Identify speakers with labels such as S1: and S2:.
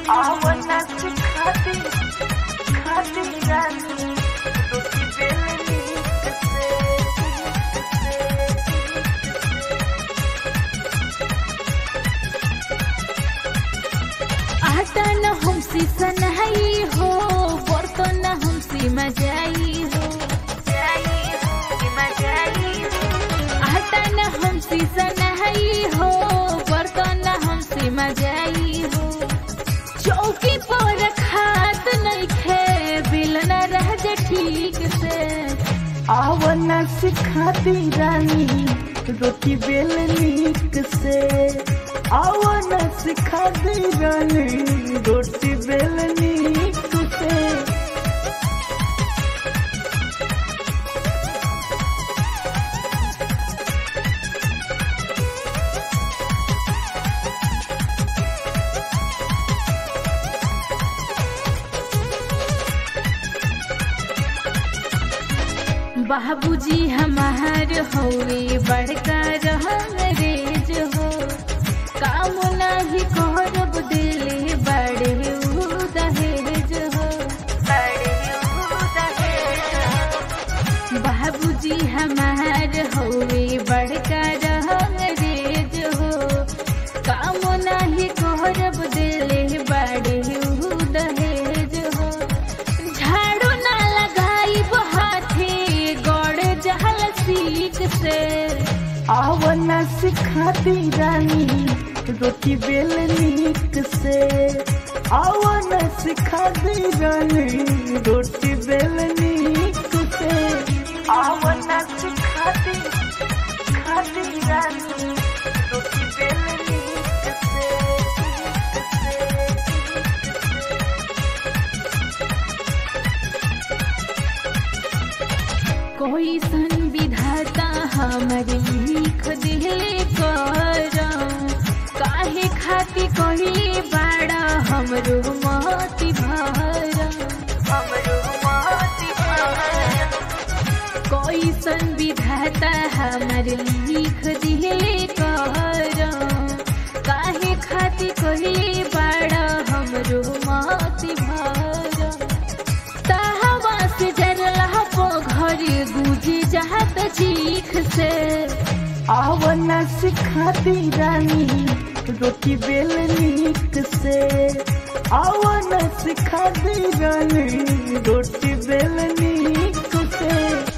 S1: आवना से खाती खाती रानी रोटी बेलनी से
S2: आटा न हमसे सनहाई हो बर्तन न हमसे मजाई हो
S1: जाई हो मजाई हो
S2: आटा न हमसे सनहाई हो बर्तन न हमसे मजाई हो चौकी पर खात नहीं खे बिल न रह जे ठीक से
S1: आवना से खाती रानी रोटी बेलनी से आवना से खाती रानी रोटी बेलनी से
S2: बाबूजी हमार होवे बड़का रहंगरेज हो काम नाही करब दिले बड़े उ दहेज हो बाबूजी हमार होवे बड़का रहंगरेज हो काम नाही करब दिले बड़े उ दहेज हो झाड़ू ना लगाई हाथे गड़ जहल सीख से
S1: आवना से खाती रानी रोटी बेलनी से आवना से खाती रानी रोटी बेलनी से आवना से खाती खाती रानी रोटी बेलनी से
S2: कोई सन विधाता हमर लिख दिले करम काहे खाती कहले बाड़ा हमरो मति भरम
S1: हमरो माती भरम
S2: कोई सन विधाता हमर लिख दिले करम काहे खाती कहले बाड़ा हमरो मति भरम ताहवा से डरला पो घर गुजे जात चीख से
S1: आवना से खाती रानी रोटी बेलनी से आवना से खाती रानी रोटी बेलनी से